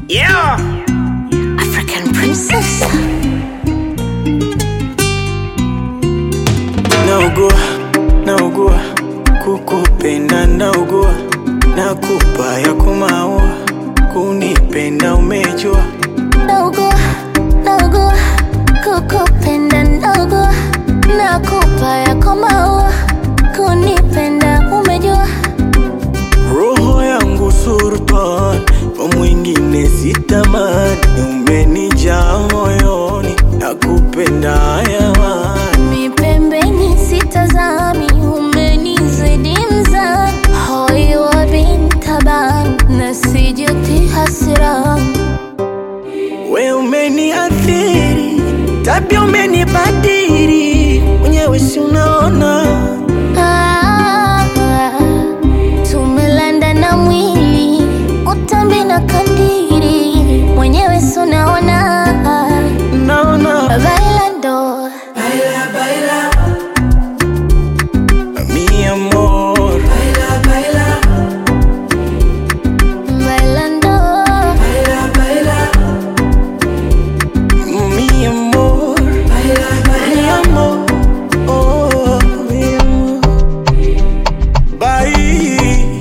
Yeah. African princess. naugua naugua kukupenda naugua nakupa ya kumaua kunipenda umejua Naugua, naugua, kukupenda naugua, nakupa yako maua, kunipenda umejua. roho yangu sultan kwa mwingine sitamani umenijaa moyoni nakupenda hayawani Mi pembeni sitazami, umenizidi mzani, hoi wa bintaban, na sijuti hasirani. we umeniathiri tabia umenibadiri mwenyewe si unaona Ah, tumelanda na mwili utambi na kandiri mwenyewe sunaona naona bailando mi amor bailando mi amor mi amor oh mi amor bye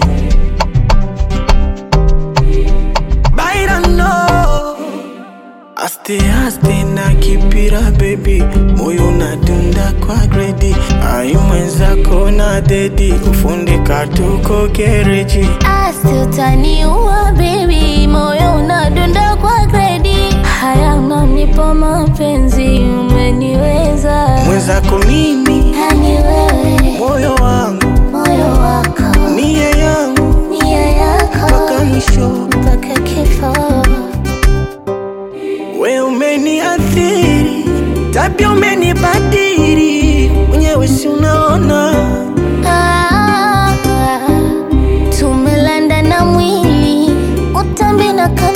bailando aste aste na kipira baby moyo nadunda kwa gredi ai mwenzako na dedi ufundi katuko gereji asi utaniua bebi moyo unadunda kwa gredi haya unanipa mapenzi umeniweza mwenzako mimi yani wewe moyo wangu moyo wako nia yangu nia yako mpaka mwisho mpaka kifo we umeniathiri tabia umenibadiri mwenyewe si unaona Ah, tumelanda na mwili utambi na